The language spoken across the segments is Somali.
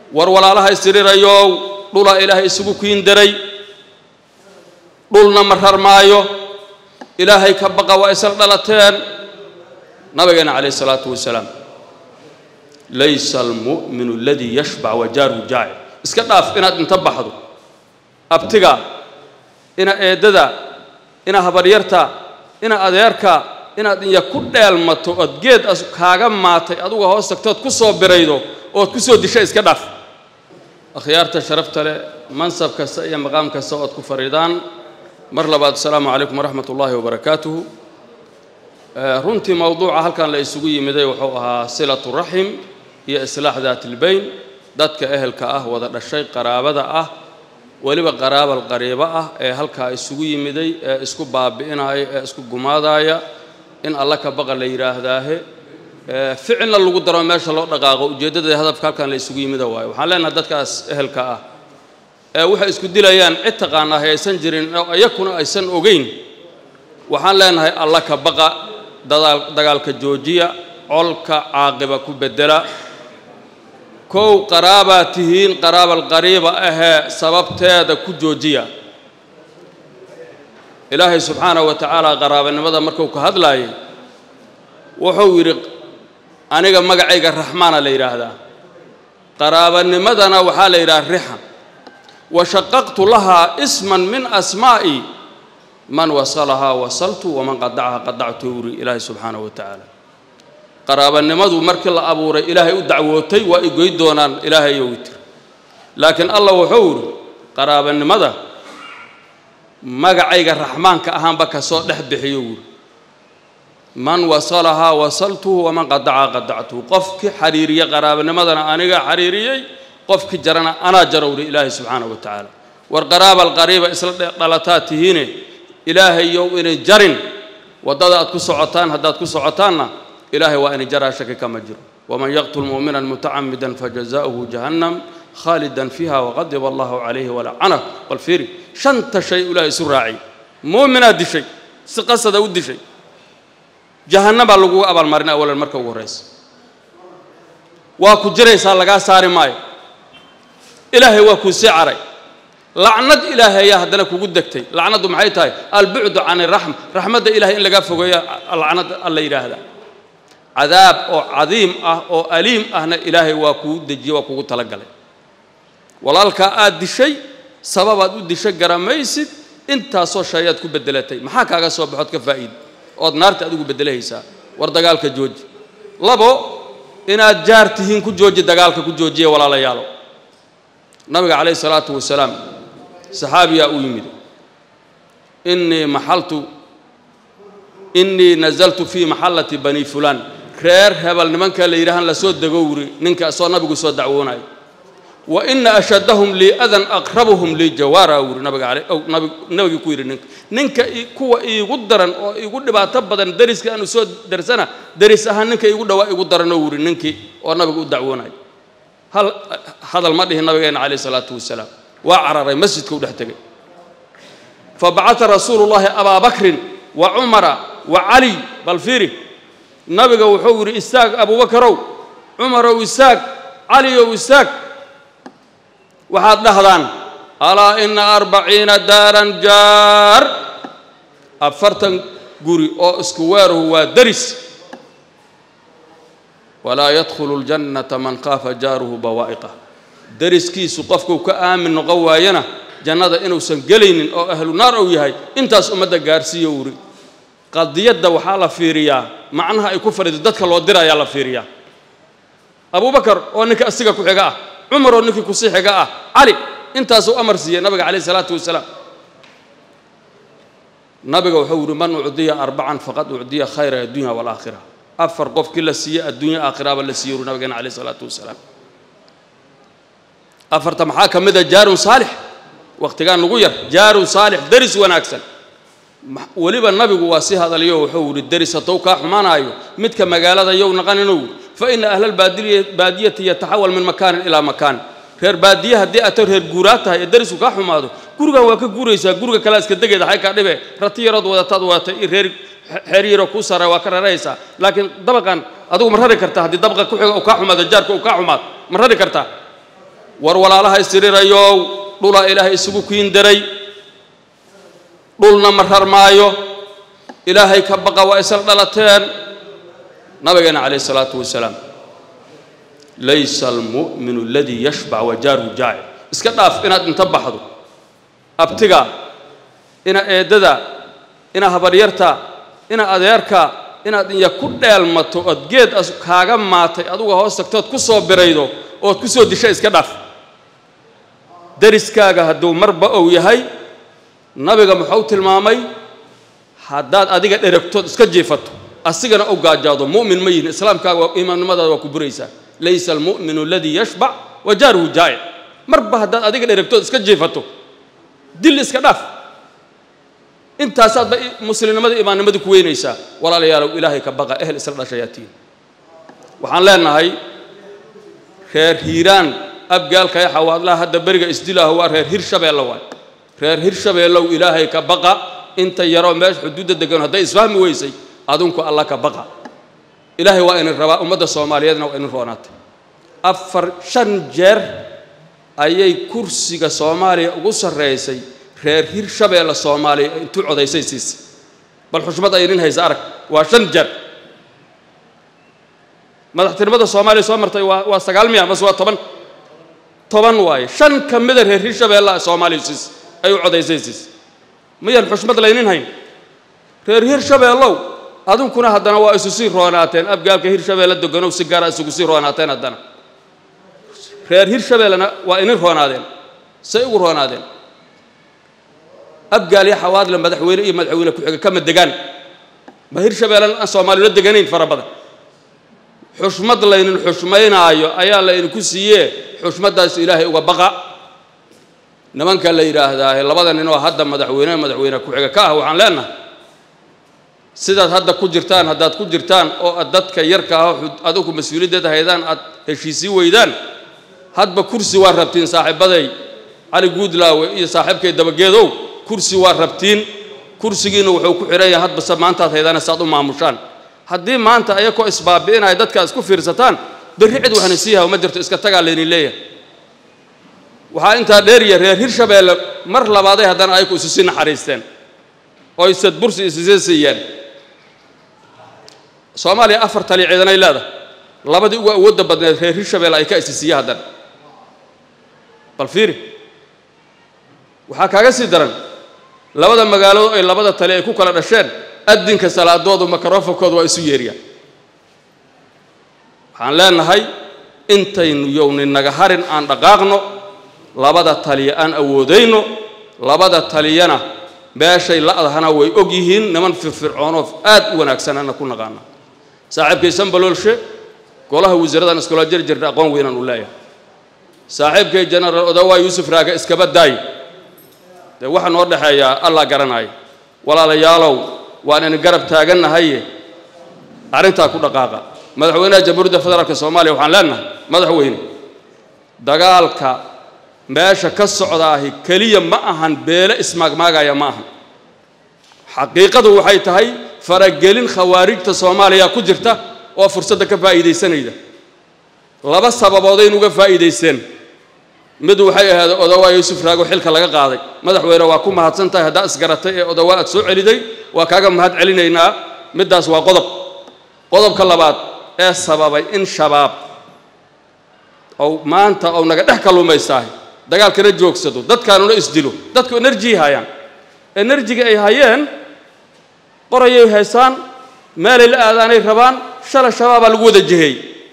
war walaalaha istirirayow dhula ilaahay isugu kiindaray dhulna ma rarmaayo ilaahay ka baqa waa isla dhalateen nabigeena calayh isalaatu wasalaam laysa almu'minu aladii yashbac wa jaaruhu jaaci iska dhaaf inaad inta baxdo abtiga ina eeddada ina habaryarta ina adeerka inaad inya ku dheelmato ood geed as kaaga maatay aduga hoos tagto ood ku soo biraydo ood ku soo disha iska dhaaf akhyaarta sharafta leh mansab kasta iyo maqaam kasta ood ku fariidaan mar labaad asalaamu calaykum waraxmat ullaahi wabarakaatuhu runtii mowduuca halkan la isugu yimiday wuxuu ahaa silatu raxim iyo islaax daat ilbayn dadka ehelka ah wada dhashay qaraabada ah weliba qaraabal qariibo ah ee halkaa isugu yimiday ee isku baabi'inaya ee isku gumaadaya in alla ka baqa la yidhaahdaahe ficilna lagu daro meesha loo dhaqaaqo ujeeddada hadafka halkan la isugu yimida waayo waxaan leenahay dadkaas ehelka ah ee waxay isku dilayaan cid taqaanaa hay aysan jirin oo iyakuna aysan ogeyn waxaan leenahay alla ka baqa dadaal dagaalka joojiya colka caaqiba ku beddela kow qaraabaa tihiin qaraabal qariiba ahee sababteeda ku joojiya ilaahay subxaanahu wa tacaala qaraabanimada markuu ka hadlaayay wuxuu yidhi aniga magacayga raxmaana la yidhaahdaa qaraabanimadana waxaa la yidhaha rixan wa shaqaqtu lahaa isman min asmaa'i man wasalahaa wasaltu waman qadacaha qadactu uri ilaahay subxaanahu wa tacaala qaraabanimadu markii la abuuray ilaahay u dacwootay waa i goy doonaan ilaahay iyo witir laakiin allah wuxuu yidhi qaraabanimada magacayga raxmaanka ahaanba ka soo dhex bixiyo wuuri man wasalahaa wasaltuhu waman qadacaha qadactuhu qofkii xariiriya qaraabanimadana aniga xariiriyey qofkii jarana anaa jarowri ilaahay subxaanahu wa tacaala war qaraabal qariiba isla dhalataa tihiine ilaahayow inay jarin waddada aad ku socotaan haddaad ku socotaanna ilaahay waa inay jaraa shaki kama jiro waman yaqtul mu'minan mutacamidan fajazaؤuhu jahannam khaalidan fiiha waqadiba allahu calayhi walacanah bal fiiri shanta shay ilaahay isu raacay muuminaad dishay si qasada u dishay jahannabaa laguga abaalmarin awalan marka ugu horraysa waa ku jiraysaa lagaa saari maayo ilaahay waa kuu sii caray lacnad ilaahay ayaa haddana kugu degtay lacnaddu maxay tahay albucdu can iraxma raxmadda ilahay in lagaa fogeeya lacnad alla yidhaahdaa cadaab oo cadiim ah oo aliim ahna ilaahay waa kuu dejiyey waa kugu talagalay walaalkaa aad dishay sababaad u dishay garamaysid intaasoo shayaad ku beddelatay maxaa kaaga soo baxood ka faa'iida ood naarta adigu beddelahaysaa war dagaalka jooji labo inaad jaar tihiin ku jooji dagaalka ku joojiya walaalayaalo nabiga calayhi salaatu wasalaam saxaabiyaa u yimid innii maxaltu innii nazaltu fii maxallati bani fulaan reer hebel nimanka la yidhahan lasoo dego wuri ninka soo nabigu soo dacwoonayo wa ina ashaddahum lii adan aqrabuhum lii jawaara wuri nabiga ale ow nabig nabigii ku yidhi ninka ninka kuwa iigu daran oo iigu dhibaato badan deriska aanu soo darsana deris ahaan ninka iigu dhawaa igu daranoo wuri ninkii oo nabiga u dacwoonayo hal hadal ma dhihin nabigeena calayh isalaatu wasalaam waa cararay masjidka u dhex tegay fabacata rasuulu llaahi abaa bakrin wa cumara wa caliy bal fiiri nabiga wuxuu yidhi istaag abuubakarow cumarow istaag caliyow istaag waxaad dhahdaan alaa ina arbaciina daaran jaar afartan guri oo isku weeruhu waa deris walaa yadkhulu ljannata man khaafa jaaruhu bawaa'iqah deriskiisu qofkuu ka aamin noqon waayana jannada inuusan gelaynin oo ahlu naar uu yahay intaas ummadda gaarsiiyo wuri qadiyadda waxaa la fiiriyaa macnaha ay ku fadhido dadka loo dirayaa la fiiriyaa abubakar oo ninka asiga ku xiga ah cumar oo ninkii kusii xiga ah cali intaasuu amar siiyey nabiga calayh isalaatu wasalaam nabiga wuxuu yidhi man ucdiya arbacan faqad ucdiya khayra addunya waalaakhira afar qofkii la siiyey adduunya aakhiraaba la siiyey uri nabigeena calayh isalaatu wasalaam afarta maxaa ka mid a jaarun saalix wakhtigaan ugu yar jaarun saalix deris wanaagsan weliba nabigu waa si hadalyo wuxuu yidhi deris haddou kaa xumaanaayo midka magaalada yow naqan inuu fa ina ahla albaadiyati yataxawal min makaanin ilaa makaan reer baadiye haddii ato reer guuraa tahay ee derisku kaa xumaado gurigan waa ka guuraysaa guriga kalea iska degeeda xay kaa dhibe rati yarood wadataad wadatay iyo reer xeer yaroo kuu sara waa ka raraysaa laakiin dabaqan adigu ma rari kartaa haddii dabaqa ku xiga uu kaa xumaado jaarka uu kaa xumaado ma rari kartaa war walaalaha istirirayow dhulaa ilaahay isugu kiin daray dhulna ma rarmaayo ilaahay ka baqa waa isla dhalateen nabigeena calayh isalaatu wasalaam laysa almu'minu aladii yashbac wa jaaruhu jaaci iska dhaaf inaad inta baxdo abtiga ina eeddada ina habaryarta ina adeerka inaad inya ku dheelmato ood geed as kaaga maatay aduga hoos tagtood ku soo biraydo ood ku soo disha iska dhaaf dariskaaga hadduu marba ou yahay nabiga muxuu tilmaamay haddaad adiga dheragtood iska jiifato asigana u gaajaado mu'min ma yihin islaamkaaga imaamnimadaada waa ku buraysaa laysa almu'minu aladii yashbac wa jaaruhu jaa'ic marba haddaad adiga dheragtood iska jiifato dil iska dhaaf intaasaadba muslimnimada imaannimada ku weynaysaa walaalayaalow ilaahay ka baqa ehel isla dhashayaatiin waxaan leenahay reer hiiraan abgaalka ee xawaadlaha hadda beriga isdilaaho waa reer hirshabeelle waay reer hirshabeellow ilaahay ka baqa inta yaroo meesha xuduudda degan hadday isfahmi weysay adinku alla ka baqa ilaahay waa inin rabaa ummadda soomaaliyeedna waa inin roonaatay afar shan jeer ayay kursiga soomaaliya ugu sarraysay reer hirshabeelle soomaaliya intuu codaysay siisay bal xushmad ay inin haysa arag waa shan jeer madaxtinimada soomaaliya soo martay waa waa sagaal miya mase waa toban toban waaye shan ka mida reer hirshabeelle soomaaliya siisay ay u codaysay siisay miyaan xushmad laynin hayn reer hirshabeellow adinkuna haddana waa isu sii roonaateen abgaalka hirshabeelle deganow si gaara isugu sii roonaateen haddana reer hirshabeellena waa inin roonaadeen say ugu roonaadeen abgaal iyo xawaadle madaxweyne iyo madaxweyne ku-xiga kama degaan ma hirshabeellen aan soomaaliyula deganayn fara badan xushmad laynin xushmaynaayo ayaa laydinku siiyee xushmaddaas ilaahay uga baqa nimanka la yidhaahdaa labada nin oo hadda madaxweyne madaxweyne ku-xiga ka ah waxaan leenahay sidaad hadda ku jirtaan haddaad ku jirtaan oo aad dadka yarka ah adigu mas-uuliyaddeeda haydaan aad heshiisii weydaan hadba kursi waa rabtiin saaxiibaday cali guudlaawe iyo saaxiibkay dabageedow kursi waa rabtiin kursigiina wuxuu ku xidhan yahay hadbase maantaad haydaan saad u maamushaan haddii maanta ayakoo isbaabi'inaya dadka isku fiirsataan berri cid waxna sii haw ma jirto iska tagaa laynin leeyahay waxaa intaa dheeriya reer hirshabeelle mar labaaday haddana ayaku isu sii naxariisteen oo isad bursi isisii siiyeen soomaaliya afar tali ciidanay leedahay labadii ugu awoodda badneed reer hirshabeelle ay ka isisiiye haddana bal fiiri waxaa kaaga sii daran labada magaalood ay labada tali ay ku kala dhasheen addinka salaadoodu makarofankooda waa isu yeeriyaan waxaan leenahay intaynu yowni naga harin aan dhaqaaqno labada taliya aan awoodayno labada taliyana meeshay la'dahana way og yihiin niman firfircoonoo aad u wanaagsanana ku naqaana saaxiibkay sambaloolshe golaha wasiiradan iskula jir jirta aqoon weynaan u leeyahay saaxiibkay genaraal odawaa yuusuf raaga iskaba daay dee waxa noo dhexeeyaa allah garanaya walaalayaalow waan ina garab taagannahaye arrintaa ku dhaqaaqa madaxweynaha jamhuuriyadda federaalka soomaaliya waxaan leenahay madaxweyne dagaalka meesha ka socdaahi keliya ma ahan beele ismaagmaagaya ma ahan xaqiiqadu waxay tahay faragelin khawaarijta soomaaliya ku jirta oo fursadda ka faa'iidaysanayda laba sababoodayn uga faa'iidaysteen mid waxay ahayd odawaa yuusuf raago xilka laga qaaday madaxweyne waa ku mahadsan tahay haddaa isgaratay ee odawaa aad soo celiday waa kaaga mahad celinaynaa middaas waa qodob qodobka labaad ee sababay in shabaab ou maanta ou naga dhex kalluumaystaahay dagaalkana joogsado dadkaanuna isdilo dadku enerjiy hayaan enerjiga ay hayeen qorayay haysaan meelay la aadaanay rabaan shala shabaabaa lagu wada jiheey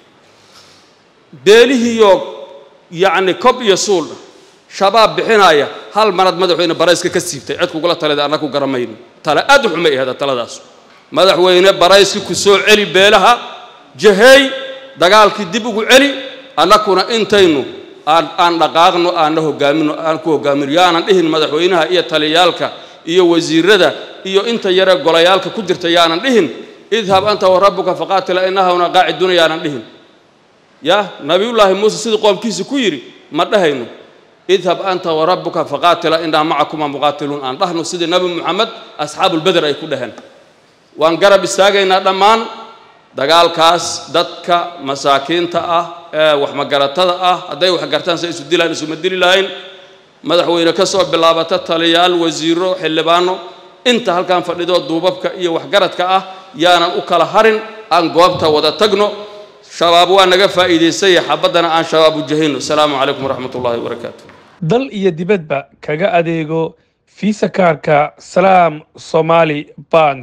beelihiiyo yacni kob iyo suuldha shabaab bixinaya hal marad madaxweyne barayska ka siibtay cid kugula talida annaga ku garamayno tale aad u xumay ahada taladaas madaxweyne barayski ku soo celi beelaha jaheey dagaalkii dib ugu celi annakuna intaynu aan aan dhaqaaqno aanna hogaamino aan ku hogaamino yaanan dhihin madaxweynaha iyo taliyaalka iyo wasiirada iyo inta yare golayaalka ku jirta yaanan dhihin idhab anta wa rabbuka faqaatila innahuna qaaciduna yaanan dhihin ya nabiyullaahi muuse sidii qoomkiisa ku yidhi ma dhahayno idhab anta wa rabbuka faqaatila innaa macakuma muqaatiluun aan dhahno sidii nabi muxamed asxaabulbeder ay ku dhaheen waan garab istaagaynaa dhammaan dagaalkaas dadka masaakiinta ah waxmagaratada ah hadday wax gartaan say isu dilaan isuma dili lahayn madaxweyne ka soo bilaabata taliyaal wasiiro xildhibaano inta halkan fadhido duubabka iyo waxgaradka ah yaanan u kala harin aan goobta wada tagno shabaab waa naga faa'iidaystay xabaddana aan shabaab u jahayno asalaamu calaykum waraxmat ullahi wabarakaatu dal iyo dibadba kaga adeego fiisa kaarka salaam somaali bank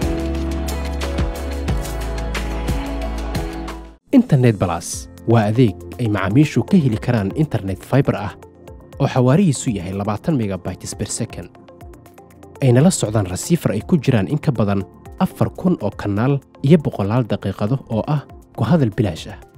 internet balas waa adeeg ay macaamiishu ka heli karaan internet faibar ah oo xawaarihiisu yahay labaatan megabytes ber second ayna la socdaan rasiifar ay ku jiraan in ka badan afar kun oo kanaal iyo boqolaal daqiiqado oo ah ku hadal bilaash ah